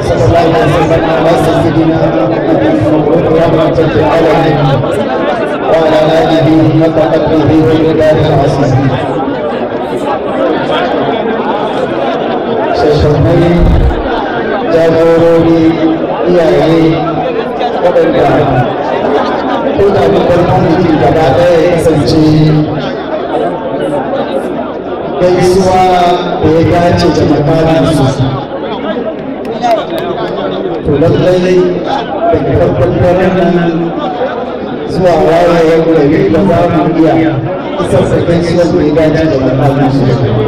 صلى الله عليه وسلم على سيدنا محمد مبروك رحمة العالمين وعلى آله وصحبه وبلاد العزيز shashannai jagorori iyaye waɗanda ko da babban kwamiti gaba ɗaya ya kasance gaisuwa da ya dace da makaransu to lallai daga farkon daren nan zuwa wayewar gari ba za mu iya isar da gaisuwar da ya dace da makaransu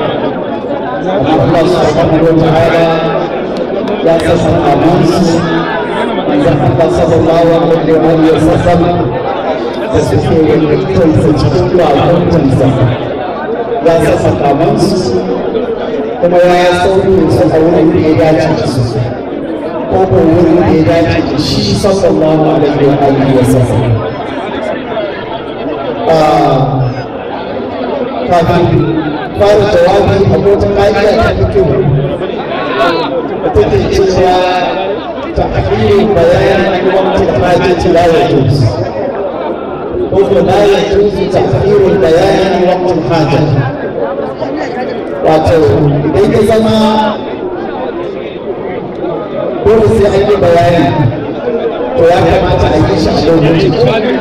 Allah subhanahu wa ta'ala ya sassa amansu manzon Allah sallallahu alaihi wa sallam da suke wakiltarsa cikin bakuntansa ya sassa kamansu kuma ya sauke su a wurin da ya dace da su ko ko wurin da ya dace da shi sallallahu alaihi wa sallam kafin fara jawabi a wata ƙa'ida ta fito da take cewa ta hanyar bayanin wata hajji la ya juzu ko ko la ya juzu ta hanyar bayanin wata hajji wato idan ya zama dole sai an yi bayani to ya kamata a yi shi a lokacin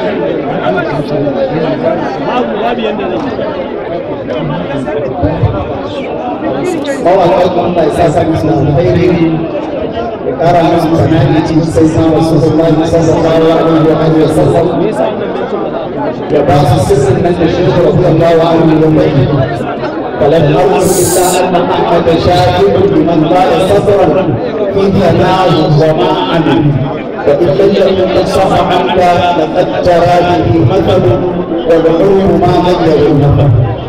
mawaƙan Allah ya sa sa musu alkhairi ya ƙara musu sanadi cikin sai sa Rasulullahi sallallahu alaihi wa alihi wa sallam ya ba su sirrin nan da shi radiyallahu anhu wa bai فلم أقل إلا أن أحمد شاكر لمن قال صبرا في ثناه وما عمل وإن لم يكن قد صح عنك لقد جرى به مثل والعلم ما غير مثل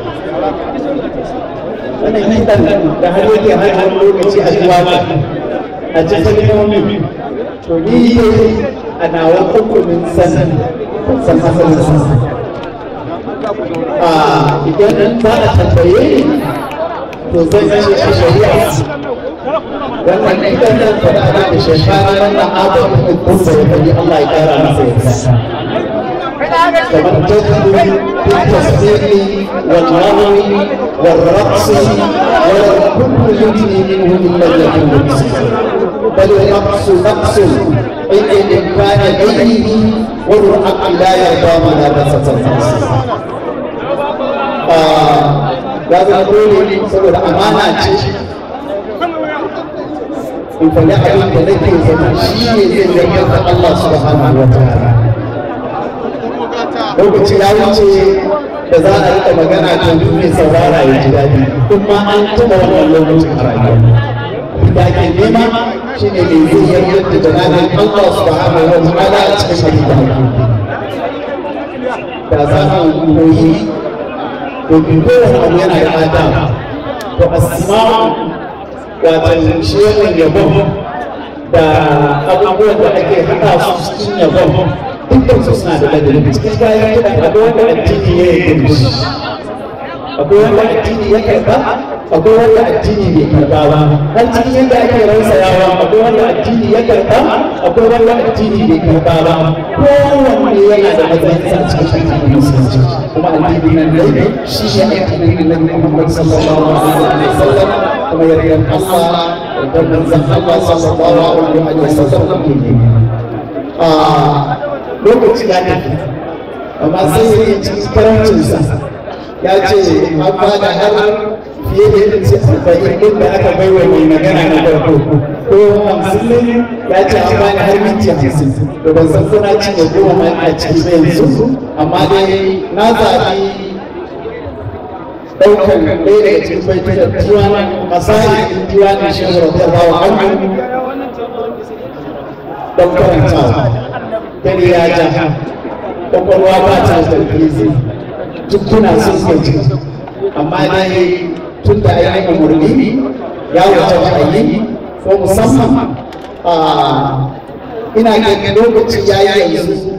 wannan kitan da har yake har har lokaci a ji waka a ji kalmomi to ni a nawa hukumin san san asalin san a idan za a tambaye ni to zan ce a shari'a wannan kitan nan fada da shekara wannan abin da kuma ya fadi Allah ya kara masa yarda كمن تدخل في التصديق والغرو والرقص ولا كل يجري منه الا اليقين بل الرقص نقص ان الامكان غيره والحق لا يرضى ملابسه النقص ya zama dole saboda amana ce in faɗi abin da nake zama shi ne zai yarda da Allah subhanahu wa ta'ala lokaci ya wuce da za a rika magana ta mai saurara ya ji daɗi kuma an taɓa wannan lokacin a rayuwa da ke nema shi ne mai zai yarda da jananin Allah subhanahu wa ta'ala a cikin hadida da za a koyi domin kowane abu yana da adam to asma'u wato shi wannan yabon da abubuwan da ake haɗa su cikin yabon dukkan su suna da ladabi cikin kayan kiɗan akwai wanda addini ya yi da shi akwai wanda addini ya karɓa akwai wanda addini bai karɓa ba har cikin yadda ake rausayawa akwai wanda addini ya karɓa akwai wanda addini bai karɓa ba kowanne yana da matsayin sa cikin addinin musulunci kuma addini nan dai shi ne addinin da Nabi Muhammad sallallahu alaihi wa sallam kuma yardan Allah da manzon Allah sallallahu alaihi wa sallam ke a lokaci ya tafi amma sai ya yi cikin karancinsa ya ce an ba da har fiye da yin ce arba'in din da aka bai wa mai magana na farko ko hamsin ne ya ce an ba har minti hamsin to ban san kuna ci da goma ma a ciki na yanzu amma dai na zaɓi ɗaukar ɗaya daga cikin baitunan diwanin masari diwanin shi da rawa hannu don karantawa dare ya ja kwakwalwa ba ta tarbizi tukkuna sun gaji amma dai tun da ainihin umarni ya wata ra'ayi ko musamman ina ganin lokaci ya yi yanzu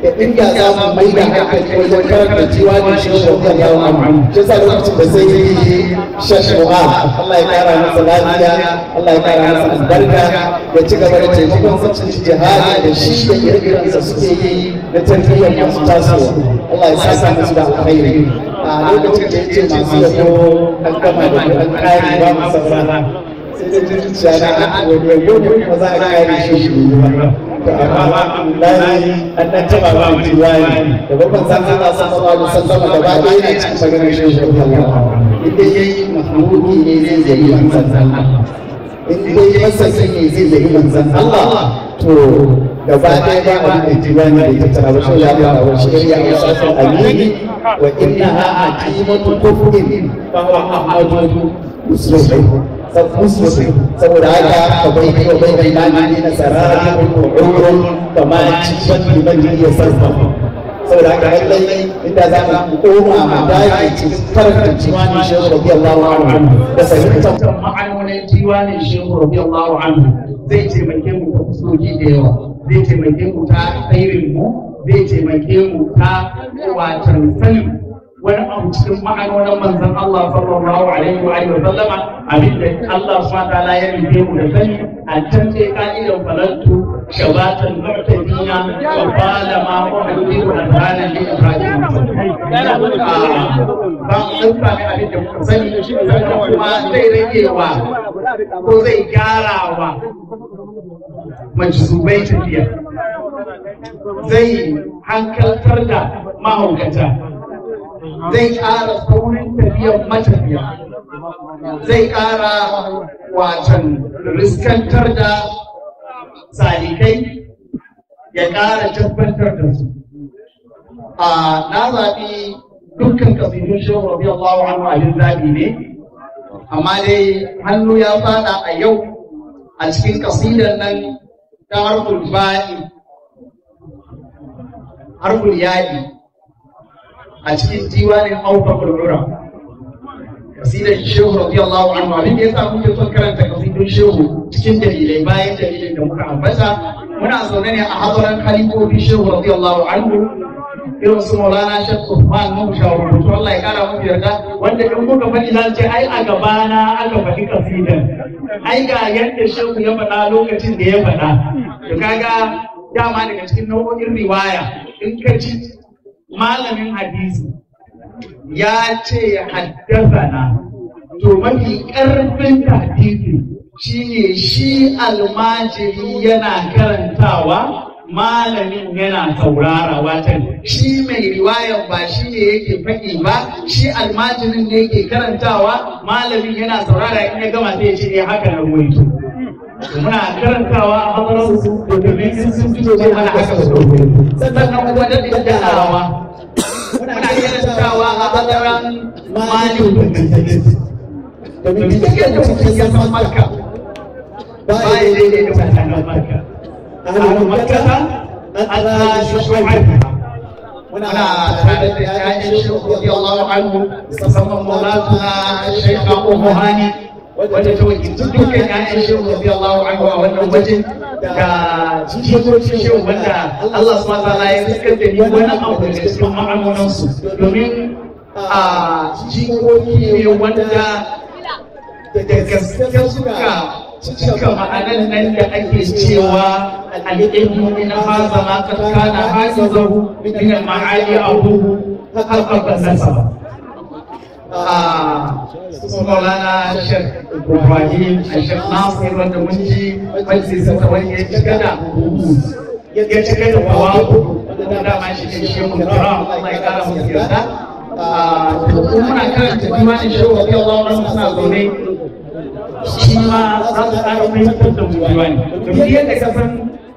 da inda za mu mai da hankali wajen karanta jiwa da shi wa ya wa mu shi sa lokacin da sai yi shashuwa Allah ya kara masa lafiya Allah ya kara masa albarka ya ci gaba da taimakon sacin jihadi da shi da ire-iren da suke yi na tarbiyyar masu tasowa Allah ya saka musu da alkhairi a lokacin da yake masu yabo an gama da an kare ba mu saurara sai da zuciya na an wani yabo ne kuma za a kare shi shi ba to amma alhamdulillah an dan taba ba mu tiwani da babban san Allah sallallahu alaihi wasallam da ba ɗaya ne cikin maganar shi shi Allah inda yayi mahmudi ne zai zai manzon Allah in dai masaki ne zai zai manzon Allah to gaba ɗaya ba a da tiwani da ita tara wasu ya fara wasu ya yi wasu amini wa innaha aqimatu kufrin fa huwa ahmadu muslim muslim saboda haka ka bai kai wa bai bai mani na sarari ko urun ka ma ci ban liman ya sarfa saboda haka lallai inda za mu koma mu dage cikin karanta diwanin shehu radiyallahu anhu da fahimtar ma'anonin diwanin shehu radiyallahu anhu zai taimake mu ta fuskoki da yawa zai taimake mu ta khairin mu zai taimake mu ta watan sanin wani abu cikin ma'anonin manzon Allah sallallahu alaihi wa alihi wa sallama abinda Allah subhanahu wa ta'ala ya rufe mu da sani a can sai ka'idan falantu shabatan mu'tadina wa qala ma uhdiru adhanan li ibrahim ba mu dauka ne abin da muka sani sannan kuma zai rage wa ko zai gyara wa majzubai tafiya zai hankaltar da mahaukata zai ƙara saurin tafiyar matafiya zai ƙara watan riskantar da salikai ya ƙara tabbatar da su a na zaɓi dukkan kasidun shehu rabi Allah anhu abin zaɓi ne amma dai hannu ya fada a yau a cikin kasidar nan ta harkul ba'i harkul yaɗi a cikin diwanin auka kulura kasidar shehu radiyallahu anhu abin da yasa muke son karanta kasidun shehu cikin dalilai bayan dalilin da muka ambata muna zaune ne a hadaran halifofin shehu radiyallahu anhu irin su maulana shek usman mun shawarwatu Allah ya kara mu yarda wanda in muka faɗi za ce ai a gabana aka faɗi kasidar ai ga yadda shehu ya faɗa lokacin da ya faɗa to kaga dama daga cikin nau'o'in riwaya in ka ci malamin hadisi ya ce haddasana to mafi ƙarfin hadisi shine shi almajiri yana karantawa malamin yana saurara watan shi mai riwayan ba shi ne yake faɗi ba shi almajirin ne yake karantawa malamin yana saurara in ya gama sai ya ce eh haka na ruwaito muna karantawa a hadarar su domin sun fito ce mana haka su sannan kuma da daddarawa muna karantawa a hadaran malin domin duk yadda mutum ya san makka ba ya daidai da mutanen makka ahlul makka Allah shu'aibu muna tare da ƴaƴan shi radiyallahu anhu musamman maulana Sheikh Abu Muhani wanda ta wakilci dukkan ƴaƴan shi radiyallahu anhu a wannan wajen ga jikokin shi wanda Allah subhanahu wa ta'ala ya fiskar da ni wani abu daga cikin ma'amunansu domin a jikoki ne wanda da gaske suka cika ma'anan nan da ake cewa al'ilmu min haza ma kad kana hafizahu min al-ma'ali abuhu haqqan nasaba Maulana Shek Ibrahim Shek Nasir wanda mun ji majalisar ta wani ya cika da ya cika da bawabu wanda dama shi ne shi mun kira Allah ya kara mu yarda kuma muna karanta imanin shehu radiyallahu anhu suna zaune shi ma za su ƙara fahimtar da mu diwani domin yadda ka san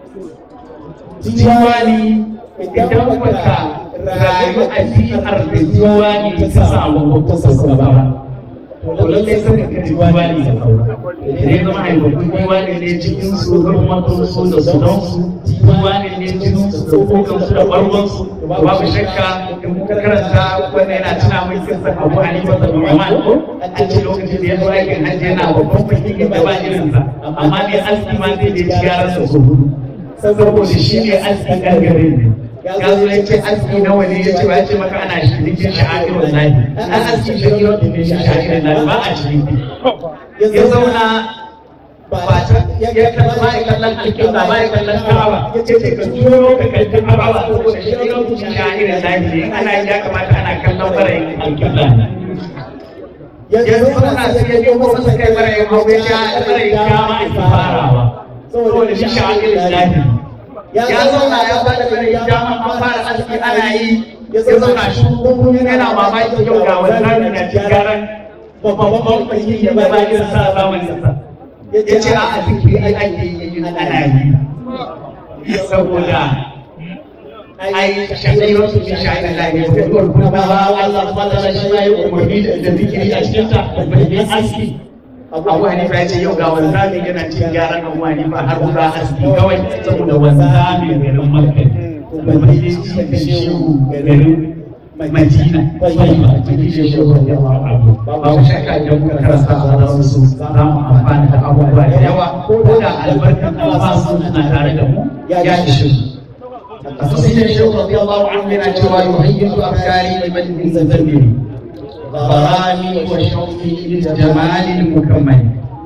diwani idan baka rayu a biyar da diwani ta samu ta sauka ba to lallai sai ka diwani da kaura idan zama haifaffun diwani ne cikin su rumatun su da sudan su diwani ne cikin su da kokan su da bargon su babu shakka in muka karanta wannan yana tuna mai kisan abu hanifa da nu'man ko an ce lokacin da ya zo aikin hajji yana babban fakirin da ba irinsa amma ne aski ma zai da ci yaran sa su hudu saboda shi ne aski kan garin ne ya zo ya ce aski nawa ne ya ce ya ce maka ana shirikin sha'irin lahi an aski shirikin da ne sha'irin lahi ba a shiriki ya zauna ba ta ya kalla ba ya kallon alƙibla ba ya kallon ka'aba ya ce ka turo ka kalli ka'aba saboda shirikin sha'irin lahi ne ana yi ya kamata ana kallon barayin alƙibla yanzu ana sai ya nemo masa kai barayin hau ya sha barayin kama ake farawa saboda shi sha'irin lahi ya zauna ya bada bane ya dama an fara aski ana yi ya zauna shi yana mamaki yau ga wannan na cigaran babban bankin ya ba bakin sa zamanin sa ya ce a aski ake yi ana yi saboda ai shaɗai wasu shi shaɗai da ne ko kuma ba Allah subhanahu wa ta'ala shi ya yi umarni da zikiri a cikin ta da aski abu hanifa ya ce yau ga wanzami yana cin gyaran abu hanifa har guda aski kawai saboda wanzami garin makka kuma yi cikin shehu garin madina tsayiba cikin shehu da yawa abu babu shakka idan muka karanta a za su za mu amfana da abubuwa da yawa ko da albarkar Allah suna tare da mu ya ishe su Asosiyan shehu radiyallahu anhu yana cewa yuhayyitu afkari liman zanzabiri barani wa shauki lil jamalil mukammal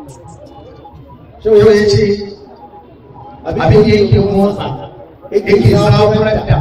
yau ya ce abin da yake motsa yake zaburar da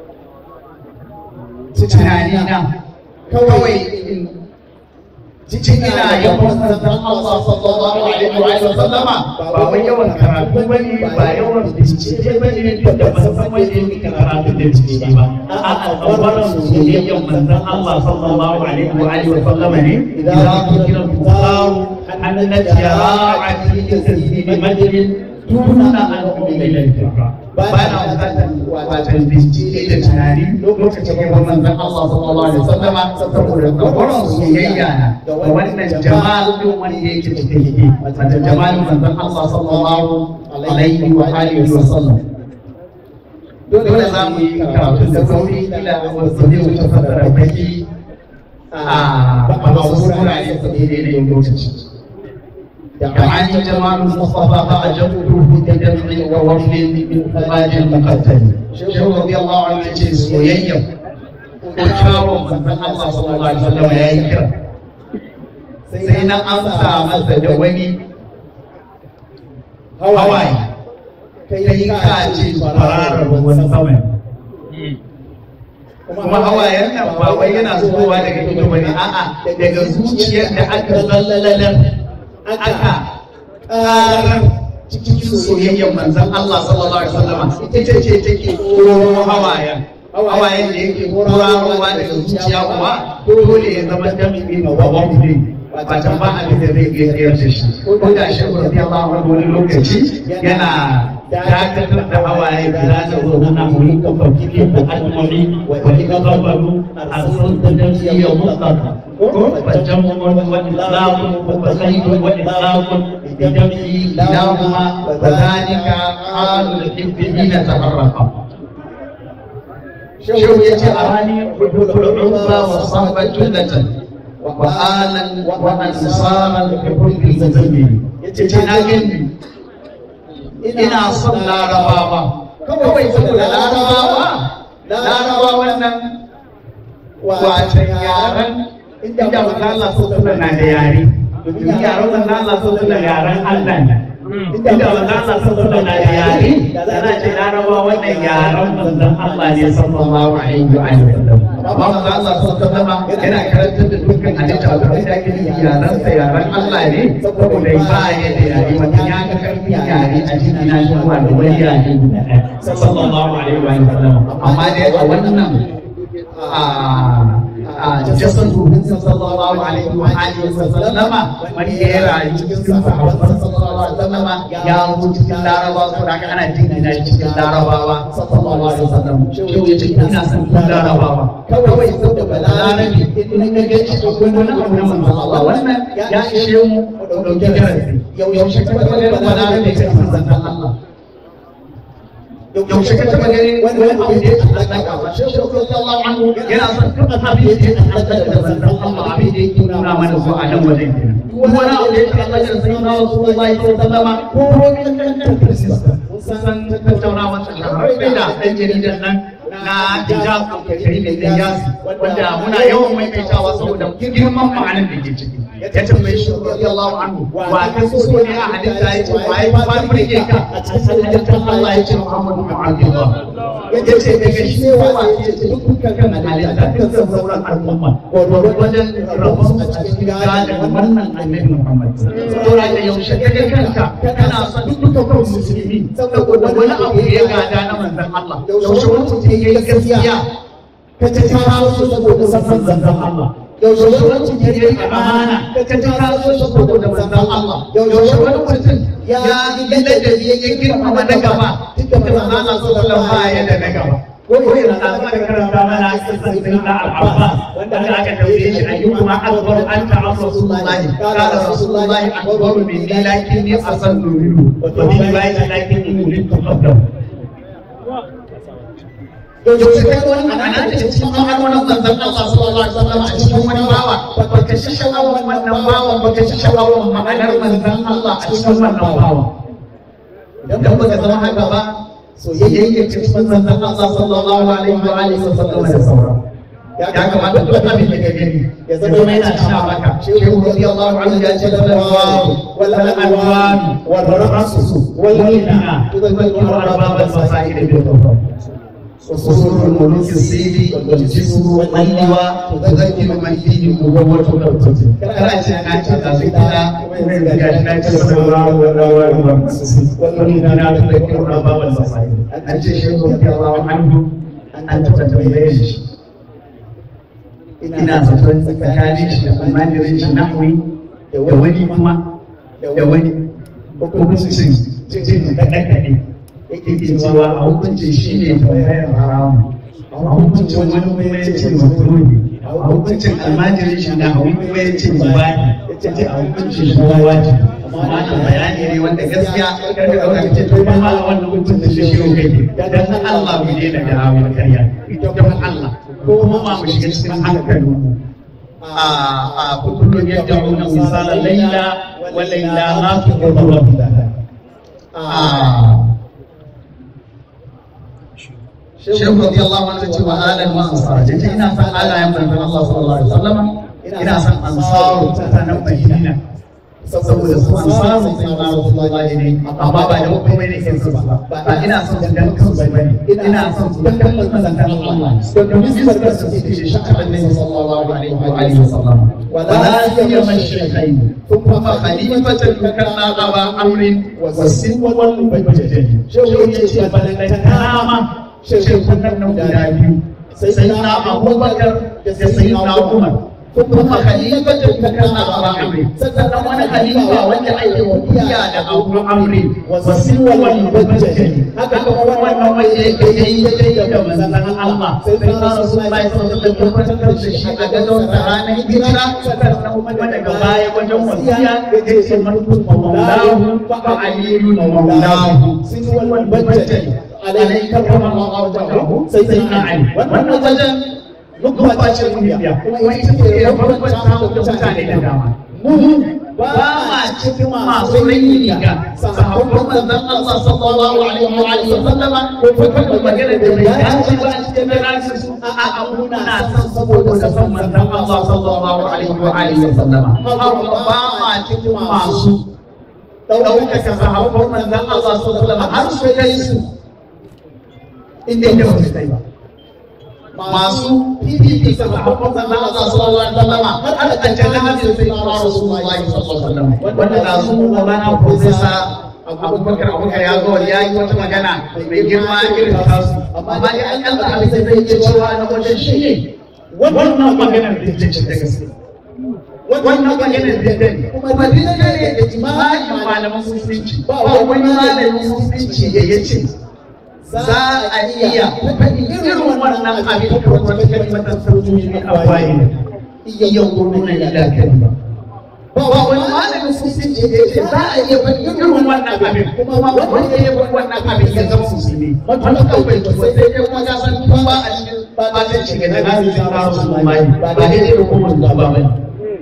tunani na kawai cikin ina yawan sannan Allah sallallahu alaihi wa sallama ba wai yawan karatu bane ba yawan bincike bane duk da ban san wanda yake karatu da bincike ba a'a tsawaran soyayyan manzon Allah sallallahu alaihi wa sallama ne idan kira tuqaru annat yara'ati tasbih majlis tuna an umila ba na bukatar wajen bincike da tunani lokacin yawan manzon Allah sallallahu alaihi wasallam saboda tsawaran soyayya na da wannan jamal din wanda yake cikin wanda jamalin manzon Allah sallallahu alaihi wa alihi wasallam dole za mu yi karatu da sauri ila wasu ne wuce fasara baki a wasu wurare su daidai da lokaci دعاني جمال المصطفى فأجبته بدمع ووفل من خلاج المقتل شيخ رضي الله عنه يجي سويا وشاور من الله صلى الله عليه وسلم يا إكرام سينا أمسى مسا دواني هواي kai ka ce fararar ruwan sama kuma hawayen nan ba wai yana zubowa daga ido bane a'a daga zuciyar da aka zallalar aka ƙarar cikin soyayyar manzan Allah sallallahu alaihi wasallam ita ce take koro hawayen hawayen da yake korowa daga zuciya kuwa dole ya zama dami na wawon ba ta ba abin da zai iya tsayar da shi ko da shi radiyallahu anhu wani lokaci yana dakatar da hawaye da za ta zo na muri ka fafi da al'ummi wa ika zabbaru a sun da damiyar mutlaka فجمع وإطلاق وزيد وإطلاق بدمه كلاهما وذلك حال الحب حين تفرق شو يجعلني حب العمى وصحبة جنة وآلا وأنصارا بحب المزمل يتجنن ina son larabawa kawai saboda larabawa larabawan nan wata yaran inda manzo Allah sallallahu na da yare domin yaran manzo Allah sallallahu yaren Allah ne inda manzo Allah sallallahu na da yare yana ce laraba wannan yaran manzon Allah ne sallallahu alaihi wa sallam amma manzo Allah sallallahu yana karantar da dukkan halitta da da ake yi yaran sa yaran Allah ne saboda ba ya da yare mutum ya ga karfin yare a cikin na shi zuwa da wani yare sallallahu alaihi wa sallam amma dai a wannan a jasan rubin sallallahu alaihi wa alihi wa sallama wani ya rayu cikin sahabban sallallahu alaihi wa sallama ya zo cikin larabawa ko da ana jingina shi cikin larabawa sallallahu alaihi wa sallam shi ya ce ina son kun larabawa kawai saboda balarabi in ga ga shi ko wani abu na manzon Allah wannan ya ishe mu dauki darasi yaushe ka ga balarabi ta manzon Allah yaushe ka taɓa ganin wani abu da ya ta'allaka ba shi shi radiyallahu anhu yana son duk abin da ya ta'allaka da manzon Allah abin da yake nuna mana ko a nan wajen kenan wani abu da yake Allah ya sanya na Rasulullahi sallallahu alaihi wasallam ko kankan krisista san tattaunawa tsakanin da ɗan jaridan nan na hijab kai da Ilyas wanda muna yawan maimaitawa saboda girman ma'anar da ke ciki ya tambaye shi radiyallahu anhu wa ka so ne a halitta ya ce wa ya fara burge ka a cikin halittar Allah ya ce Muhammadu bin Abdullah ya ce daga shi ne wa ya ce dukkan kan halitta dukkan sauran al'umma wajen rabon a cikin gadon wannan annabi Muhammad saboda da yaushe ka ga kanka kana son dukkan musulmi saboda wani abu ya gada na manzon Allah yaushe wani mutum ya yi gaskiya ka ta kawo su saboda san manzon Allah yaushe wani mutum ya yi amana ka ta kawo su saboda manzon Allah yaushe wani mutum ya yi ladabi ya girmama na gaba duk da manzon Allah sallallahu alaihi wasallam ya da na gaba ko yana da aka karanta mana kisan sayyidina al-Abbas wanda aka tambaye shi ayyuhuma akbaru anta am rasulullahi qala rasulullahi akbaru minni lakinni asannu minhu wa bi riwayati lakinni uridu qablahu yaushe kai wani ana da cikin ma'anonin manzon Allah sallallahu alaihi wasallam a cikin wani bawa baka shi sha'awar wannan bawa baka shi sha'awar ma'anar manzon Allah a cikin wannan bawa idan baka zama haka ba soyayya cikin manzon Allah sallallahu alaihi wa alihi wasallam da sauran ya kamata duk abin da ka gani ya zama yana tuna maka shehu radiyallahu anhu ya ce da alwaru wal alwan wal rasu wal lina tudallu arbab al masail bil tawfiq وصول الملوك السيدي والجسم واللواء تذكر من فيه مبوة القدس كلا أنا أتى كده ومن ذلك تسمى والمدينة تذكر أرباب المصائب أنت شيخ رضي الله عنه أنت تتبين ina zaton tsakanin shi da almajirin shi nahwi da wani kuma da wani hukuncin jin kaɗe-kaɗe yake cewa a hukuncin shi ne tambayar haramu a hukuncin wani kuma ya ce makaroni a hukuncin almajirin shi na wani kuma ya ce mubani ya ce a hukuncin shi kuma wajibi amma da bayani ne wanda gaskiya kada ka ɗauka ce to kuma a wannan hukuncin shi shi kai dan Allah mu ne da hawa karya don Allah ko kuma mu shiga cikin hankalin mu a kullum yadda una misalan laila wa laila ma fi qurra Shehu radiyallahu anhu ce wa alan wa ansar jaje ina san alayen manzon Allah sallallahu alaihi wasallam ina san ansaru ta nan Madina saboda su ansaru sai na Rasulullahi ne amma ba da komai ne ke su ba ba ina son su dan kansu bane ina son su dan kansu manzon Allah to domin su barka su ce shi annabi sallallahu alaihi wa alihi wasallam wala siyama shaykhain kuma khalifatan kana aba amrin wa sinwal mubajjal shehu yace balanta kama shekunan nan guda biyu sai na abubakar da sai na umar kuma khalifatin ta kana aba amri sannan wani khalifa wanda ake wasiya da abu amri wasiwa wal mubajjali haka kuma wannan wanda yake yi daidai da manzon Allah sai na rasulullahi sallallahu alaihi wasallam tabbatar da shi a gadon sa ranar hijira sannan kuma daga baya wajen wasiya ya ce marhum maulahu fa aliyun maulahu sinwal mubajjali alaihi karrama Allah wajahu sai sai na ali wannan wajen nukba ce kungiya kuma ita ce farkon samun mutane da dama mu ba ma cikin masu rinni ga sahabban manzon Allah sallallahu alaihi wa alihi wa sallama ko kuma magana da bai dace ba a cikin ranar su a a muna san saboda san manzon Allah sallallahu alaihi wa alihi wa sallama ba ma cikin masu ɗaukaka sahabban manzon Allah sallallahu alaihi wa sallama har su kai su inda da su kai ba masu fifi da sahabban manzon Allah sallallahu alaihi wasallam har aka tantance hadisi sai na Rasulullahi sallallahu alaihi wasallam wanda da su Maulana Professor Abubakar Abubakar ya zo ya yi wata magana mai girma irin tasu amma dai an kalla abin da zai iya cewa na wajen shi ne wannan maganar da take da gaske wannan maganar da take kuma dinne ne da jima'in malaman musulunci ba wani malamin musulunci da ya ce za a iya irin wannan abin da wata kalmatar sauƙi ne a bayi iya gurgurna ila kalma ba wani malamin musulunci da yake za a iya faɗi irin wannan abin kuma wanda ya faɗi wannan abin ya zama musulmi wanda kan bai to sai dai kuma ya san tun ba a cikin ba ta shiga da nazi ta ba su mai ba daidai da kuma ba ba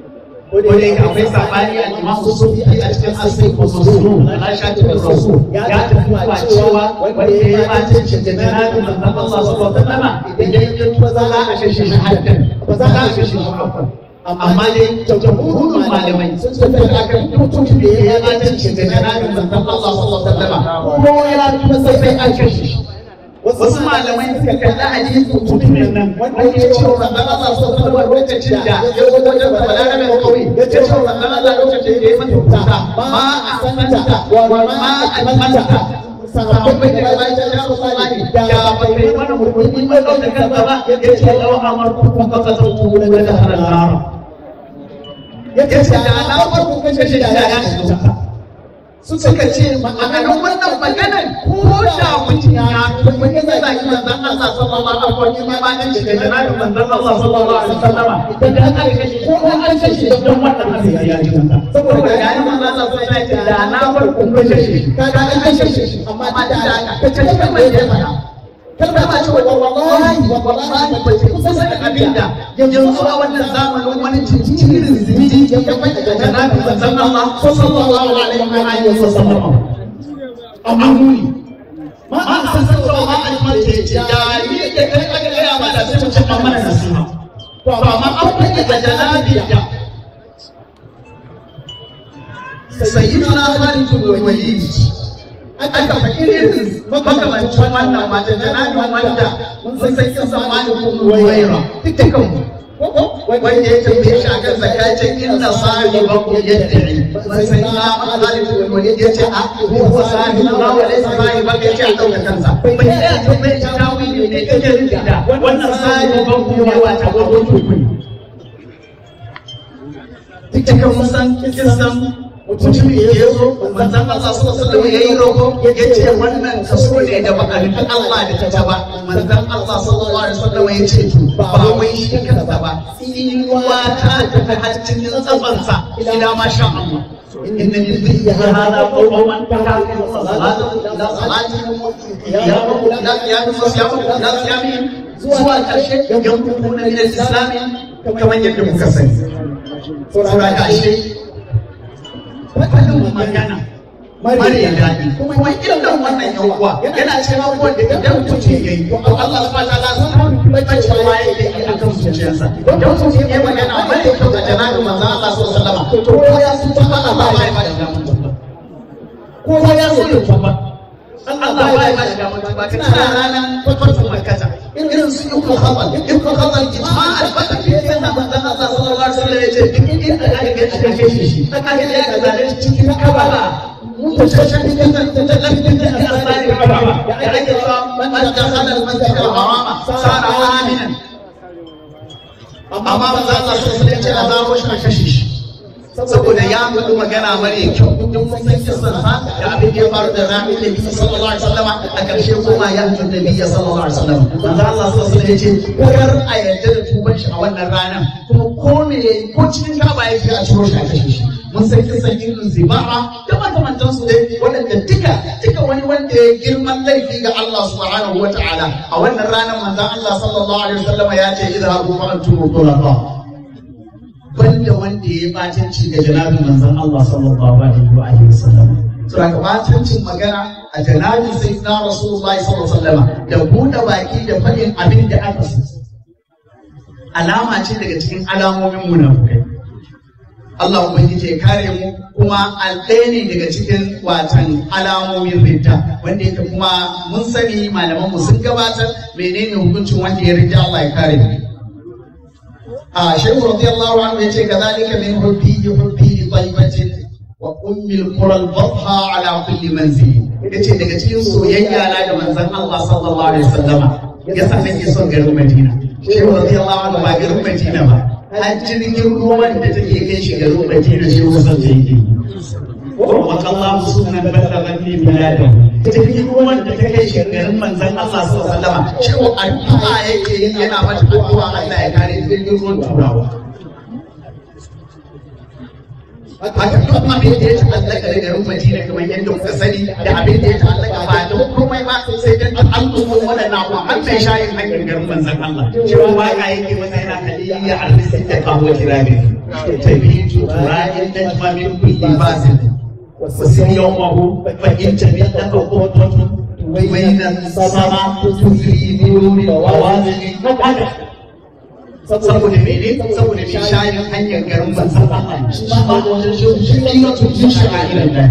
ko da yake akwai sabani a imam sufi a cikin asai ko susu na shafi rasul ya tafi wa cewa wanda ya yi bacin da janabin manzon Allah sallallahu alaihi wasallam idan ya tuba za a kashe shi haddan ba za a kashe shi hakan amma dai jamhurin malamai sun tafi da kan mutum da ya yi bacin da janabin manzon Allah sallallahu alaihi wasallam ko ya tuba sai an kashe shi wasu malamai suka kalli hadisin mutumin nan wanda ya ce wa manzon Allah sallallahu alaihi lokacin da ya zo wajen balarabe kauye ya ce wa manzon Allah lokacin da ya mata wuta ma a santa wa ma a manta sahabbai da ya ce ya Rasulullahi ya ba kai mana murmuri mai dauka kanka ba ya ce law amartu ka ka sauku la da harar ya ce da na farko kashe shi da ya shiga suka ce ma'anar wannan maganar ko da mutum ya kuma ya zaki manzon Allah sallallahu alaihi wa sallam ya ce da manzon Allah sallallahu alaihi wa sallam idan aka kashe ko an kashe shi don wannan abin ya ji saboda ya yi manzon Allah sallallahu alaihi wa sallam da na farko kashe shi kaga an kashe shi amma da ka ce kan mai da fara kalma ba ce wallahi wallahi ba ce kusa da abinda yanzu a wannan zamanin wani cikin zimiji ya kai da janabi manzon Allah sallallahu alaihi wa alihi wa sallam amma muni ma a san cewa ma a mace ce da ni da kai aka gaya ma da sai mu ce an mana nasiha to amma an kai da janabi da sayyidina Khalid bin Walid aka faɗi irin makamancin wannan mata janabi wanda mun san kin san malikun waira dukkan wanda ya tambaye shi akan zakatin inna sahibakum yad'i sai na Khalid bin Walid yace a huwa sahibu na wa laysa sahibaka yace a dauka kansa bai ya tambaye shi tawili ne kake nufi da wannan sahibakum ne wata gogon tukuni dukkan mun san kin san mutum ya ya zo manzon Allah sallallahu alaihi yayi roƙo ya ce wannan kaso ne da baka nufi Allah da ta ba manzon Allah sallallahu alaihi wasallam ya ce to ba wai shi kansa ba tsinuwa ta tafi har cikin tsabansa ila ma sha Allah إن الذي هذا قوم من تكلم صلاة لا صلاة قيامه لا قيام وصيامه لا صيامهم zuwa ƙarshe yankuna min al-islam kamar yadda muka sani saboda ƙarshe faɗin magana mara daɗi kuma irin wannan yan uwa yana cikin abubuwan da idan mutum ya yi to Allah subhanahu wa ta'ala sun bacewa yake yi akan zuciyarsa idan mutum ya magana mara kyau ga janabin manzon Allah sallallahu alaihi wasallam to ko ya sun tuba Allah ba ya ba da damar tuba ko ya sun tuba Allah ba ya ba da damar tuba ka tana ranar fatuwar makata irin su yi kuma khabar in kuma khabar ijma'a albatta fi yana manzon Allah sallallahu alaihi wasallam ya ce duk inda aka ga aka kashe shi aka ga ya ga zalunci cikin kabara متشددا متلفتا بأسرار الكعبة يعني من دخل المسجد الحرام صار آمنا amma ba za a so sai ce a zaro shi a kashe shi saboda ya faɗi magana mara kyau duk mun san kisan sa da abin da ya faru da Rabi da Bisa sallallahu alaihi wasallam a ƙarshe kuma ya hajji da Bisa sallallahu alaihi wasallam manzo Allah sallallahu alaihi wasallam ya ce kar a yarda da tuban shi a wannan ranar kuma ko me ko cikin gaba yake a ciro shi a kashe shi mun san kisan irin ziba'a da makamantan su dai waɗanda duka duka wani wanda ya girman laifi ga Allah subhanahu wa ta'ala a wannan ranar manzon Allah sallallahu alaihi wasallam ya ce idhabu fa antum tulaqa banda wanda ya batanci ga janabin manzon Allah sallallahu alaihi wa alihi wasallam to daga batancin magana a janabin sayyidina rasulullahi sallallahu alaihi wasallam da buɗe baki da faɗin abin da aka so alama ce daga cikin alamomin munafukai Allah Ubangiji ya kare mu kuma ɗaya ne daga cikin watan alamomin ridda wanda yake kuma mun sani malaman mu sun gabatar menene hukuncin wanda ya ridda Allah ya kare mu a shehu radiyallahu anhu yace kadhalika min hubbi hubbi li tayyibatin wa ummil qura al-batha ala kulli manzil yace daga cikin soyayya na da manzon Allah sallallahu alaihi wasallama yasa nake son garin Madina shehu radiyallahu anhu ba garin Madina ba har jirgin ruwan da take kai shi garin Madina shi kusan da yake. Wa kallahu sunan ballaghan li biladan. Jirgin ruwan da ta kai shi garin manzon Allah sallallahu alaihi wasallam shi ko addu'a yake yi yana mata addu'a Allah ya kare jirgin ruwan turawa. Haka duk abin da ya ta'allaka da garin Madina kamar yadda kuka sani da abin da ya ta'allaka ba da komai ba sai dan al'umma waɗannan abubuwa har mai shayin hanyar garin manzon Allah cewa waka yake masa yana kaliliya arzikin da kawo kirabi tabitu ra'ayin najma min kulli basin wasin yawmahu fa in tabi'ta qawwatun بين السماء تفري بنور الوازن saboda mene saboda mai shayin hanyar garin manzon Allah shi ma wajen shi ne mutum shi sha'irin nan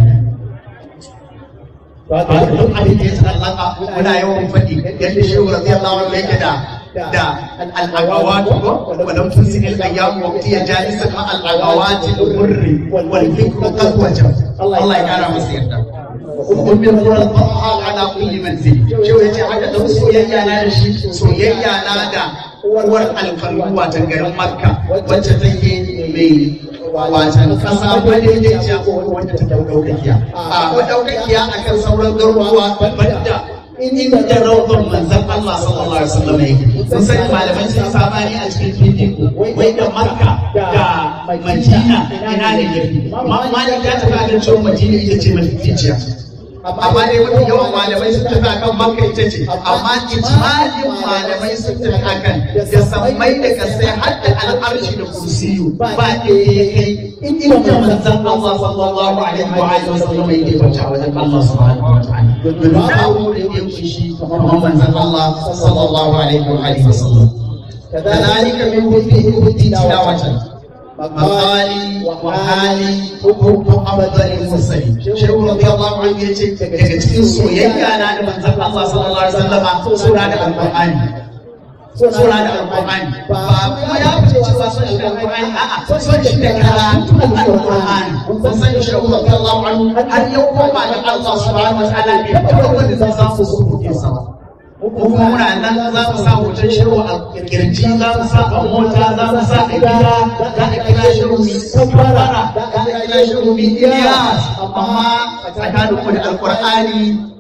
ba duk abin da ya tsallaka muna yawan faɗi yadda shi wa radiyallahu anhu yake da da al-agawat ko walam tusil al-ayyam waqti jalisa ma al-agawat al-murri wal fikru qad wajab Allah ya kara masa yarda ومن قرى الطرحة على كل منزل شو يجي حاجة لو سويا لا شيء سويا لا دا uwar alfarmu watan garin makka wacce take mai watan kasa madaidaiciya ko wanda ta daukakiya a madaukakiya akan sauran garuruwa banda inda rawdon manzon Allah sallallahu alaihi wasallam yake sun sani malaman sun sabani a cikin fifiko wai da makka da madina ina ne yafi malik ya tafi akan cewa madina ita ce mafificiya amma dai mafi yawan malamai sun tafi akan makka ita ce amma ijmalin malamai sun tafi akan da sammai da kasai har da al'arshi da kursiyu ba da ya kai inda manzon Allah sallallahu alaihi wa alihi wa sallam yake bauta wajen Allah subhanahu wa ta'ala domin babu da ya kushi kamar manzon Allah sallallahu alaihi wa alihi wa sallam كذلك من وفيه تلاوة مقالي وحالي حب أفضل المرسلين شيخ رضي الله عنه يجي daga cikin soyayya na da manzon Allah sallallahu alaihi wasallam sura da alqur'ani sura da alqur'ani ba kuma ya fice cewa son shi da alqur'ani a'a son shi da karatu alqur'ani kun san shi radi Allah anhu har yau koma da Allah subhanahu wa ta'ala bai taɓa wanda zai samu su kuke sama kuma muna nan za mu sa hoton shiru a kirji za mu sa a mota za mu sa a gida za a kira shiru mai kafara za a kira shiru mai iliyas amma tsakanin ku da alkur'ani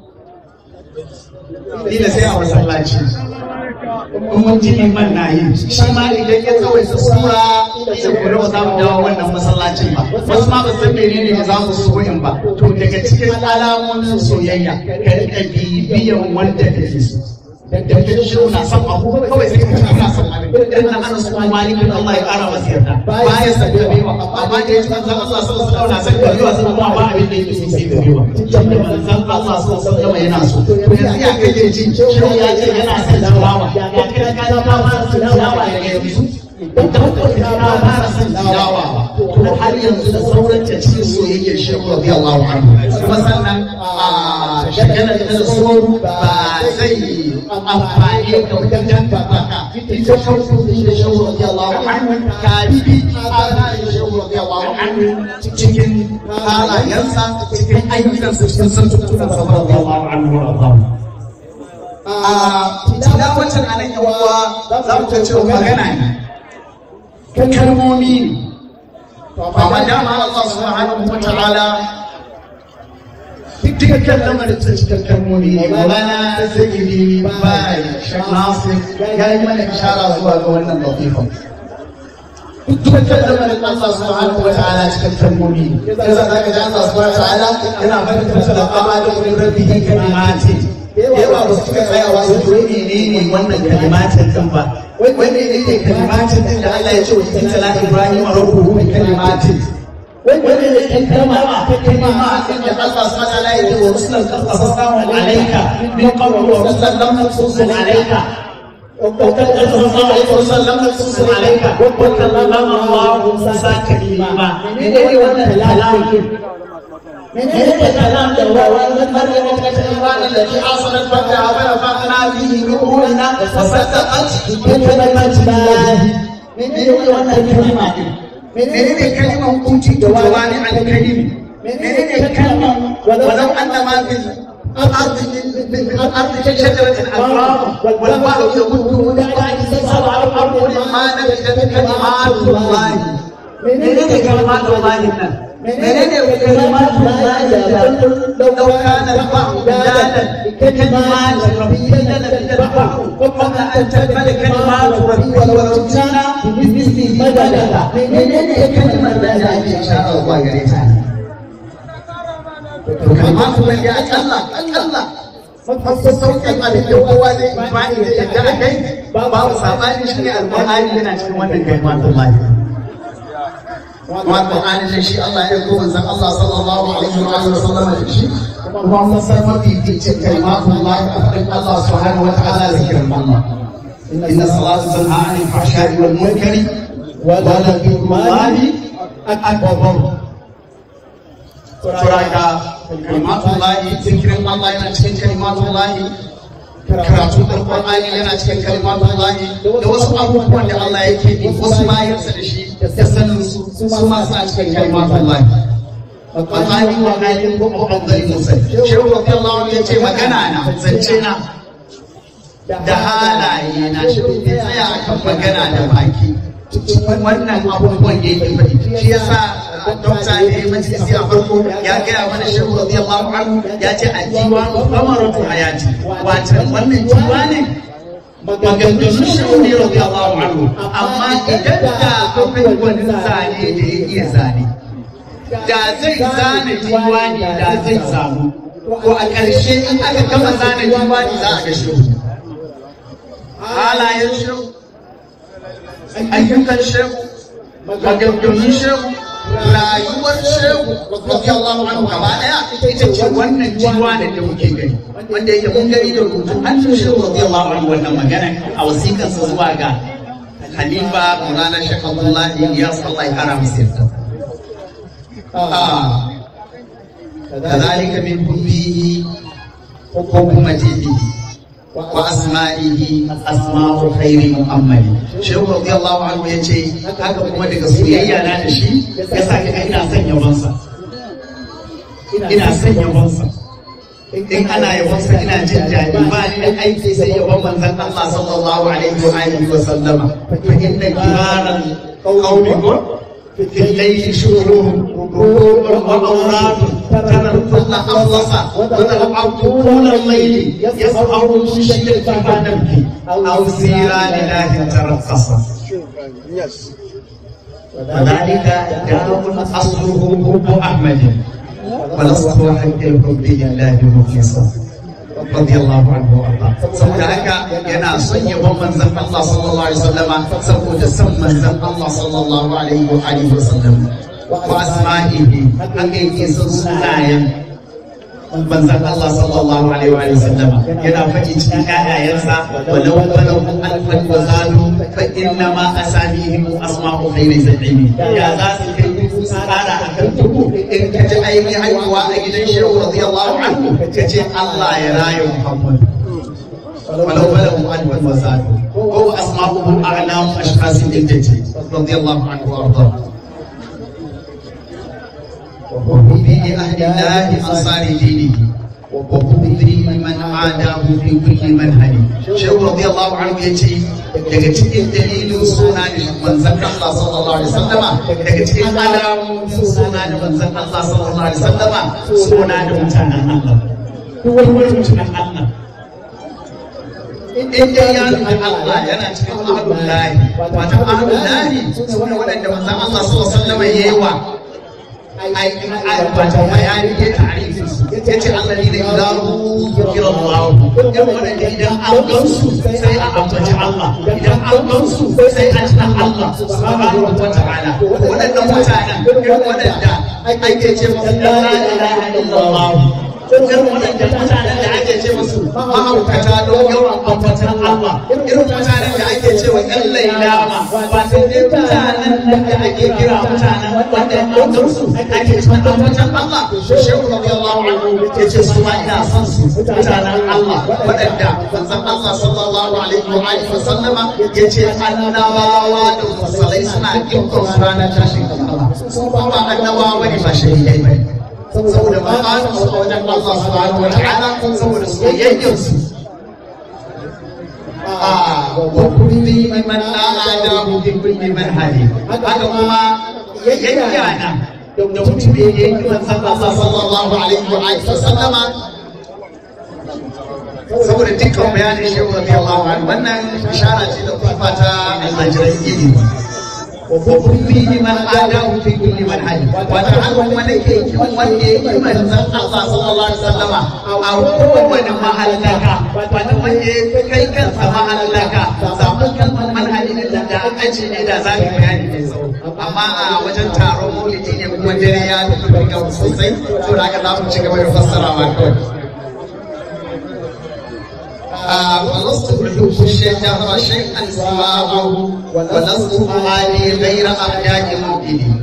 ila sai a masallaci in mun ji liman na yi shi ma idan ya tsawaita sura sai ku ba za mu dawo wannan masallacin ba wasu ma ba san menene ne za mu so in ba to daga cikin alamomin soyayya ka rika bibiyan wanda kake so da kake shi na son abu kawai sai ka kana son abin dan nan ana so malikin Allah ya kara masa yarda baya san kabewa amma da yake manzon Allah sallallahu alaihi wasallam na san kabewa sai kuma ba abin da yake so sai kabewa tunda manzon Allah sallallahu alaihi wasallam yana so to yanzu ya kai ji shi ya ce yana son tilawa ya kai ka ka ba son tilawa daga yanzu idan ka fara son tilawa to har yanzu da sauran ta cikin soyayyar shehu radiyallahu anhu kuma sannan a shagalar da tsoro ba zai amfani ka wajen baka ita farko da shehu radiyallahu anhu ka bi halayen shehu radiyallahu anhu cikin halayensa cikin ayyukansa cikin santunan sa radiyallahu anhu radiyallahu a tilawacin anan yawa za mu ta cewa magana ne kalmomi ne amma dama Allah subhanahu wa ta'ala dukkan lamarin ta cikin kalmomi ne wala zikiri bai nasir ya yi mana ishara zuwa ga wannan lafifan dukkan lamarin Allah subhanahu wa ta'ala cikin kalmomi ne yasa za ka ji Allah subhanahu wa ta'ala yana fahimtar da kama da wani rabbihin kalimati yawa ba su tsayawa su ji menene wannan kalimatin din ba wai ne ne kalimatin din da Allah ya ce wa cikin salat Ibrahim rabbuhu bi kalimatin wai ne ne kan kalma ta kalma din da Allah subhanahu wa ta'ala ya ce wa rusulan qasasnahu alayka min qabl wa rusulan lam naqsus alayka وقد أرسل الله عليه وسلم نقص عليك وكلم الله موسى كليما من أي ولا كلام من أين الكلام ده ومن مريم الإيمان الذي حصلت فتحها ونفخنا فيه من روحنا وصدقت بكلمة الله من أين ولا الكلمة من أين الكلمة كنت جوامع الكلم من أين الكلمة ولو أن ما في الأرض من الأرض كشجرة الأكرام والبحر يمده من بعد سبع الأرض ما نفذت كلمات الله من أين كلمات الله menene kalimat لو كان البحر مدادا لكلمات ربي لنفد البحر قبل ان تكمل كلمات ربي ولو جئنا بمثله مددا menene كلمة لا ان شاء الله يا ريتها كلمات الله يا الله الله mafi sauƙin abin da kowa zai imani da yadda a kai babu sabani shi ne alƙur'ani yana cikin wannan kalimatun lahi wa Qur'ani ne shi Allah ya ko manzon Allah sallallahu alaihi wa alihi wasallam da shi kuma mun san mafi fice kalimatun lahi a cikin Allah subhanahu wa ta'ala zikirin Allah inna salatu tanha 'anil fahsha'i wal munkari wa la dhikrullahi akbar suraka kalimatun lahi zikirin Allah yana cikin kalimatun lahi karatu da Qur'ani yana cikin kalimatun lahi da wasu abubuwan da Allah yake yi wasu bayansa da shi da sanin su su ma suna cikin kalimatun lahi Qur'ani wa halin ko mu'azzali musai shehu radiyallahu anhu yace magana na zance na da halaye na shi bai tsaya akan magana da baki cikin wannan abubuwan da yake faɗi shi yasa dokta ne majalisi a farko ya gaya mana shehu radiyallahu anhu ya ce a diwanu kamaratu hayati wato wannan diwanin maganganun shehu ne radiyallahu anhu amma idan da akwai wani zane da ya iya zane da zai zane diwani da zai samu ko a ƙarshe in aka gama zane diwani za a ga shehu halayen shehu ayyukan shehu maganganun shehu rayuwar shehu radiyallahu anhu gaba daya ita ce wannan jiwa da da muke gani wanda yake mun gani da rubutun hannun shehu radiyallahu anhu wannan magana a wasiƙar sa zuwa ga Halifa Maulana Sheikh Abdullahi ya sallallahu alaihi wasallam كذلك من حبه حكمته وأسمائه أسماء خير محمد shehu radiyallahu anhu ya ce haka kuma daga soyayya na da shi ya sa ka ina son yabansa ina son yabansa in ana yabansa ina jin daɗi ba ni da aiki sai yaban manzon Allah sallallahu alaihi wa alihi wa sallama fa inna kibaran qawmi في الليل شهور وأوراد ترى الكل أخلص وترى العبد طول الليل يسهر المشي فما نبكي أو سيرا لله ترقص وذلك دام أصله حب أحمد ولست حق الحب لله مخلصا radiyallahu anhu Allah saboda haka yana son yabon manzon Allah sallallahu alaihi wasallama saboda son manzon Allah sallallahu alaihi wa alihi wasallam wa asma'ihi haka yake son sunayen manzon Allah sallallahu alaihi wa alihi wasallama yana faɗi cikin ƴaƴayensa walau walau alfan wa zalu fa inna ma asamihim asma'u khayri zabimi ya za su kai tsara a kan dubu in ka ji ainihin haihuwa a gidan shehu radiyallahu anhu ka ce Allah ya raya Muhammad ولو بلغوا ألف وزادوا وهو أسماؤه أعلام أشخاص الجدة رضي الله عنه وأرضاه وحبه أهل الله أنصار دينه وبغضه من عاداه في كل منهج shehu radiyallahu anhu ya ce daga cikin dalilin suna da manzon Allah sallallahu alaihi wasallama daga cikin alamomin suna da manzon Allah sallallahu alaihi wasallama suna da mutanen Allah duk wani mutumin Allah in dai ya nuna Allah yana cikin ahlul lahi wato ahlul lahi sune waɗanda manzon Allah sallallahu alaihi wasallama yayi wa wato bayani ya tarihi ya ce Allah ne da idaru kira Allah yan waɗanda idan an gansu sai a ambaci Allah idan an gansu sai a tuna Allah subhanahu wa ta'ala waɗannan mutanen yan waɗanda ake ce musu la ilaha illallah irin waɗanda mutanen da ake ce musu mahaukata don yawan ambatan Allah irin mutanen da ake ce wa ƴan lailama ba sai dai mutanen da ake kira mutanen wanda ɗaukar su ake cikin ambatan Allah shehu radiyallahu anhu ya ce su ma ina son su mutanen Allah waɗanda manzon Allah sallallahu alaihi wa alihi wa sallama ya ce annabawa da musalai suna dukkan su ranar tashin kiyama su ba annabawa ne ba shahidai ba saboda makasin su a wajen Allah subhanahu wa ta'ala saboda soyayyar su wa kulli man a'adahu fi kulli manhaji haka kuma yayyana da mutum da yake manzon Allah sallallahu alaihi wa alihi sallama saboda dukkan bayanin shehu radiyallahu anhu wannan ishara ce da kuma ta almajiran ilimi وفيه من آداه في كل منهج وتعلم من يكي من يكي من زن الله صلى الله عليه وسلم أو من محلك ومن يكي كان محلك سامن كان منهج da aji ne da za ka bayani mai tsawo amma a wajen taron maulidi ne kuma dare ya tafi ga sosai to da haka za mu ci gaba da fassarawa kawai ولست أحب الشجر شيئا سواه ولست أعاني غير أبياء مؤمنين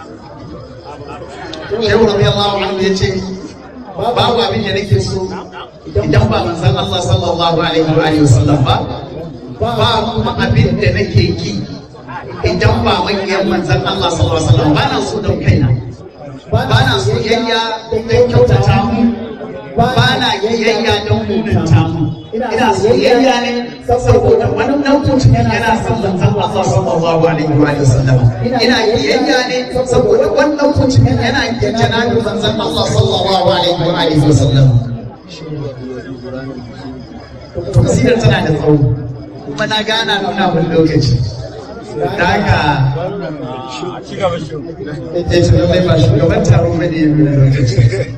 Shehu radiyallahu anhu ya ce babu abin da nake so idan ba manzon Allah sallallahu alaihi wa alihi wasallam ba ba kuma abin da nake ki idan ba makiyan manzon Allah sallallahu alaihi wasallam ba na so don kaina ba na soyayya don kyautata mu ba na kiyayya don munanta mu ina soyayya ne saboda wannan mutum yana son manzon Allah sallallahu alaihi wa sallam ina kiyayya ne saboda wannan mutum yana kijana da manzon Allah sallallahu alaihi wa sallam Kasidar tana da tsawo kuma na gana nuna wani lokaci da haka ya ce lallai ba shugaban taron bane ya nuna lokaci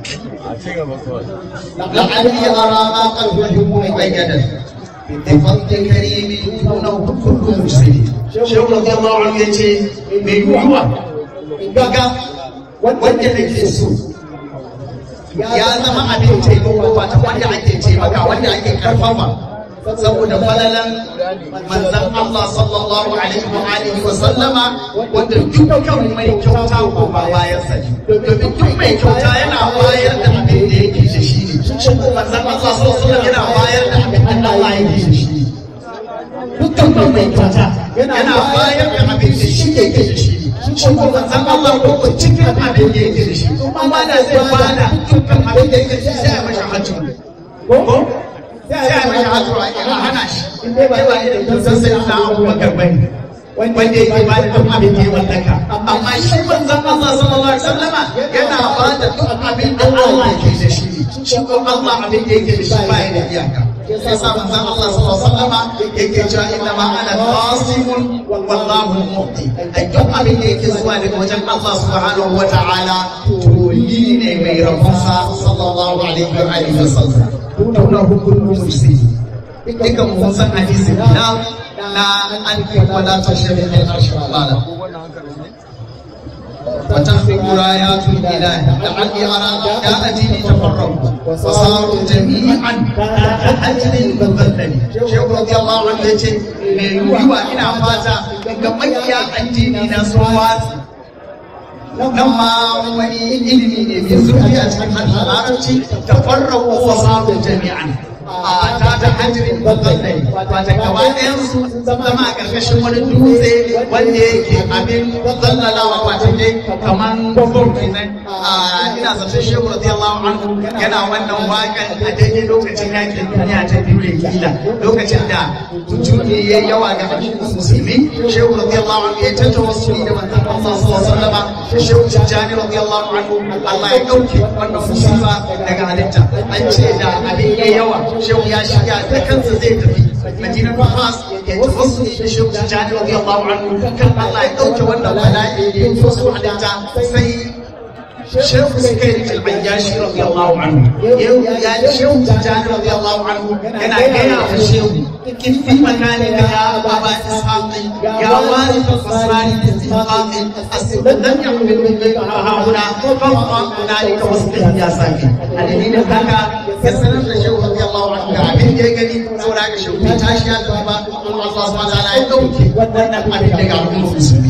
لعلي أرى ما قلبه مؤيدا بفضل كريم دونه كل مسلم شيخ رضي الله عنه يجي من يوما إنك wanda nake so ya zama abin taimako ba ta wanda ake taimaka wanda ake karfafa saboda falalan manzan Allah sallallahu alaihi wa alihi wa sallama wanda dukkan mai kyauta ko ba bayan sa domin duk mai kyauta yana bayar da abin da yake da shi ne manzan Allah sallallahu alaihi wa sallam yana bayar da abin da Allah yake da shi dukkan mai kyauta yana bayar da abin da shi yake da shi shi ko manzan Allah ko cikin abin da yake da shi kuma da zai bada dukkan abin da yake da shi sai ya mashi hajji ko sai a mashi hajji a hana shi in dai ba irin kusan sai na abubakar bane wanda yake ba da duk abin da ya mallaka amma shi manzon Allah sallallahu alaihi wasallama yana ba da duk abin da Allah ke da shi shi ko Allah abin da yake da shi ba ya da iyaka sai sa manzon Allah sallallahu alaihi wasallama yake cewa inna ma ana qasimun wallahu mu'ti ai duk abin da yake zuwa daga wajen Allah subhanahu wata'ala to ni ne mai rafansa sallallahu alaihi wa alihi wasallam tuna hukumin musulmi dukan mun san hadisi na na an fi wala ta shafi al arshi wala وتخفق رايات الاله لعلي ارى يا اديني تفرقوا وصاروا جميعا كحجر مذلل شيخ رضي الله عنه يجي من يوى الى فاتا ga makiya addini na sun watsi nan ma wani ilimi ne mai zurfi a cikin harshen larabci ta farrawa wa samun jami'an a ta ta hajjirin bazallai ba ta gaba ɗayan su zama a ƙarƙashin wani dutse wanda yake abin zallalawa wata ne kamar bom kenan a ina zaton shehu radiyallahu anhu yana wannan waƙan a daidai lokacin yakin duniya ta biyu da kila lokacin da tujuni ya yawa ga al'ummar musulmi shehu radiyallahu anhu ya tattauna wasu da manzon Allah sallallahu alaihi wasallam shehu tijjani radiyallahu anhu Allah ya dauke wannan musiba daga halitta an ce da abin ya yawa shehu ya shiga da kansa zai tafi madinar Fas ya wasu da shehu tijjani radiyallahu anhu kan Allah ya dauke wannan bala'i da ya wasu halitta sai شيخ سكيت العياشي رضي الله عنه يا شيخ تجاني رضي الله عنه كان جاي في الشيخ كيف في مكانك يا ابا اسحاق يا وارث الاسرار الاستحقاق لم يحمل منك ها هنا فابقى هنالك واصبح يا ساكن الذين هكا يسلم الشيخ رضي الله عنه abin da ya gani saboda haka shi ta tashi ya tafi ba Allah subhanahu wa ta'ala ya dauke wannan abin daga al'ummar musulmi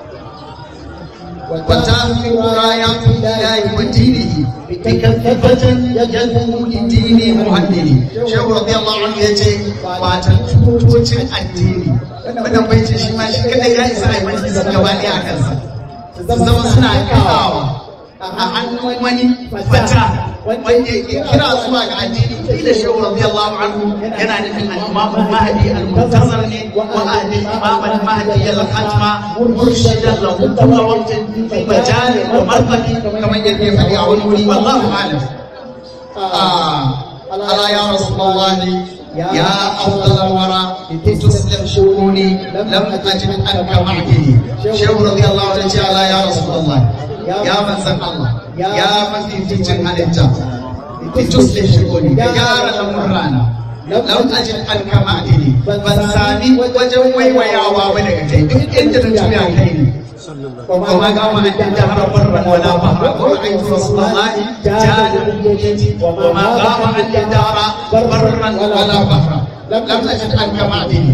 وتهفي رايات الله ودينه بكثفة يدعو لدين مهدد شيخ رضي الله عنه يجي وتنتوتين الدين wannan bai ce shi ma shi kadai ya isa ai wani sun gaba ne a kansa zama suna kawo a hannun wani fata wanda ya kira zuwa ga addini kila shehu radiyallahu anhu yana nufin al-imam al-mahdi al-muntazir ne wa al-imam al-mahdi al-khatma murshidan lahu kullu waqtin fi majal wa marqati kamar yadda ya faɗi a wani wuri wallahu a'lam ala ya rasulullahi يا أفضل الورى تسلم شؤوني لم أجد أنك معدني شيخ رضي الله عنه تعالى يا رسول الله يا من سمع الله يا من في تجن عليك تسلم شؤوني يا رب رانا lam ajin an kama adini ban sami wajen waiwayawa ba daga kai duk inda na juya kai ne وما قام أن الدهر برا ولا بحرا ورأيت رسول الله جاد بيدي وما قام أن الدهر برا ولا بحرا لم أجد عنك معدني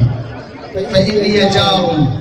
فإني جار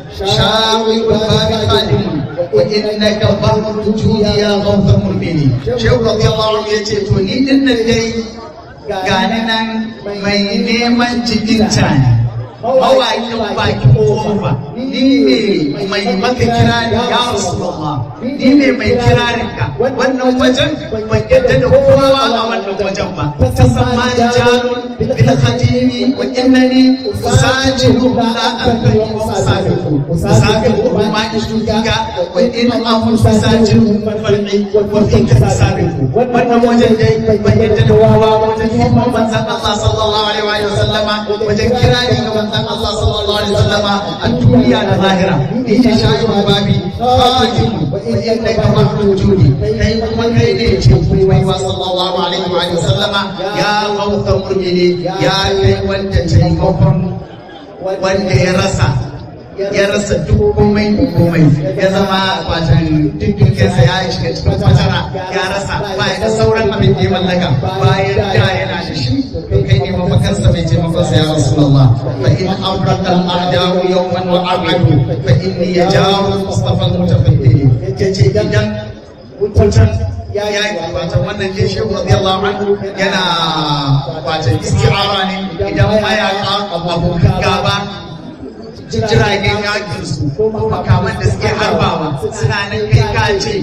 شاوي والباب خادم وإنك بر الجود يا غوث مربني شيخ رضي الله عنه يتيتوني إن الدين gani nan mai neman cikin cani mawaƙin baki kofa ni ne mai maka kirari ya rasulullah ni ne mai kirarin ka wannan wajen ban yadda da kowa a wannan wajen ba ta sama jarun bil khadimi wa innani usajidu la anbani usabiqu usabiqu ma ishuka wa in amu usajidu far'i wa fika usabiqu wannan wajen dai ban yadda da kowa wajen himman manzon Allah sallallahu alaihi wa sallama wajen kirari ga manzon Allah sallallahu alaihi wasallama a duniya da lahira ni ce shayi babi hakim wa innaka mahdud judi kai kuma kai ne ce kuma wa sallallahu alaihi wa sallama ya gauta murmini ya kai wanda taimakon wanda ya rasa ya rasa duk komai da komai ya zama watan dukkansa ya shiga cikin fatara ya rasa ba ya da sauran abin da ya mallaka bayan da yana da shi kai ne mafakarsa mai taimakonsa ya rasulullah fa in abraka al-a'da'u yawman wa abadu fa inni yajaru mustafa al-mutafaddili yace idan wutan ya yi watan wannan dai shehu radiyallahu anhu yana watan isti'ara ne idan mayaka abokan gaba jiragen yakin su ko makaman da suke harbawa suna nan kai ka ce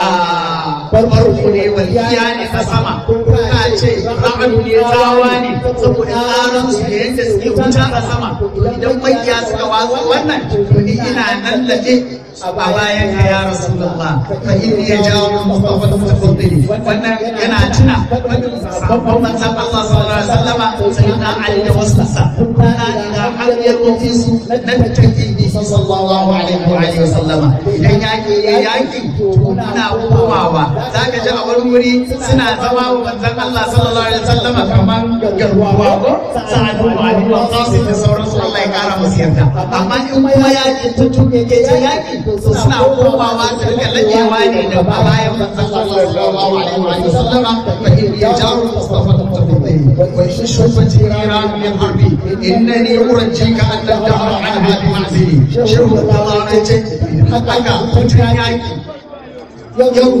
a farko ne waliya ne a sama ko ka ce ra'adu ne tsawa ne saboda tsarin su da yadda suke wuta a sama idan makiya suka watsa wannan to ni ina nan laje a bayan ka ya rasulullah fa inni ya jawo mustafa tafaddali wannan yana tuna sabon manzon Allah sallallahu alaihi wasallama sayyidina Ali da wasu sa kana ila hanyar wafisu na tafi sallallahu alaihi wa alihi wasallama idan yaki ya yaki to muna komawa zaka ji a wani wuri suna zama wa manzon Allah sallallahu alaihi wasallama kaman garwawa ko sa'ad bin Ali wa Qasim da sauransu Allah ya kara musu yarda amma in kuma yaki ta tuke ke ta yaki to suna komawa su rika lakewa ne da bayan manzon Allah sallallahu alaihi wa sallama fa in yajaru mustafa tafaddali wa in shufati iran min harbi innani urajjika an tadhara anha bi ma'zili shehu Allah ne ce haka mutum yaki yau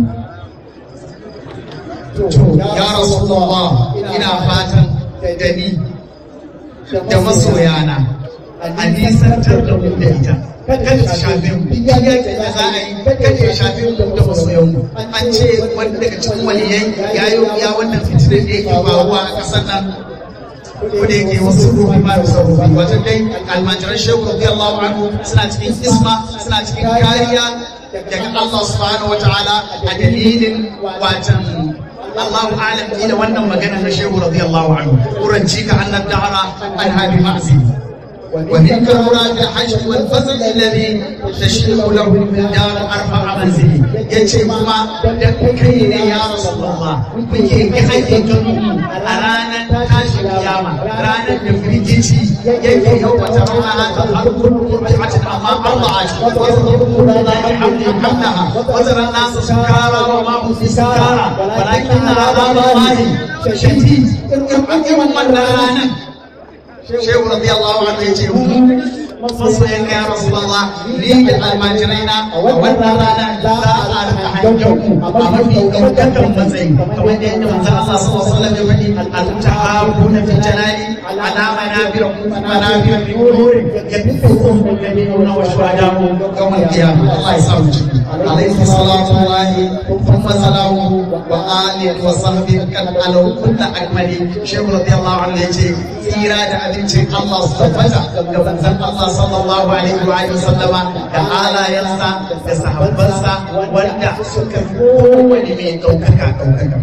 ya rasulullah ina fatan da ni da masoyana a nisantar da mu da ita kada ta shafe mu ya yaki da za a yi kada ya shafe mu da masoyan mu an ce wani daga cikin waliyai ya yi ya wannan fitinar da yake faruwa a ƙasar nan ko da yake wasu ruhi ma da sarrufi wajen dai almajiran shehu radiyallahu anhu suna cikin isma suna cikin kariya daga Allah subhanahu wa ta'ala a dalilin watan Allahu alam ila wannan magana na shehu radiyallahu anhu uranci ka annab dahara an habi ma'zi ومنك مراد الحج والفضل الذي تشرق له من دار ارفع منزلي yace kuma dan kai ne ya rasulullah kuke ga aikin kanku a ranar tashin kiyama ranar da firgici yake yau wata rana ta harkun mutumatin amma Allah a cikin wasu la yahdi hamdaha wazara nasu sukara wa ma hum sukara walakin azaballahi shadid irin wannan ranar shehu radiyallahu anhu yace masoyan ya rasulullah ni da almajiraina a wannan rana za a rika hangen ku a mafi ɗaukakan matsayi kamar da yadda manzon Allah sallallahu alaihi wasallam ya faɗi al-tahabuna fi jalali ala manabir manabir min nur yabiqukum alladhina wa shuhadahu yawm al-qiyamah Allah ya sa mu ciki alaihi salatu wallahi thumma salamu wa alihi wa sahbihi kan alau kullu akmali shehu radiyallahu anhu yace tsira da abincin Allah su tabbata da manzon Allah sallallahu alaihi wa alihi sallama da halayensa da sahabbansa wanda suka kowane mai ɗaukaka ɗaukaka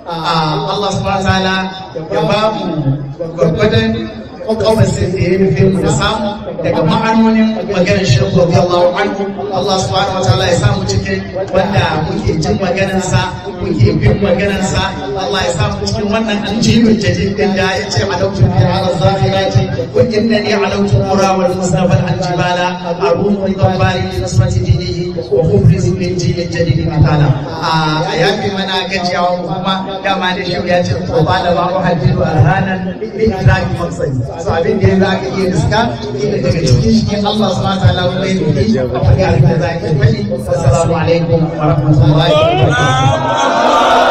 Allah subhanahu wa ta'ala ya ba mu gwargwadon kawasin da ya nufi mu da samu daga ma'anonin maganar shirku radiyallahu anhu Allah subhanahu wa ta'ala ya samu cikin wanda muke jin maganarsa muke bin maganarsa Allah ya samu cikin wannan aljibin jadid din da ya ce alautu fi ala zahirati wa innani alautu qura wal mustafa al aljibala arumu dabbari li nasrati dinihi wa mubrizu min jilil jadid matala a yafi mana gajiyawa kuma dama da shi ya ce ko ba da ba mu hajjiru arhanan bi idraki maqsadi so abin da ya za ka iya riska inda daga cikin shi Allah subhanahu wa ta'ala kuma ya nufi a faɗi abin da za ka faɗi assalamu alaikum wa rahmatullahi wa barakatuh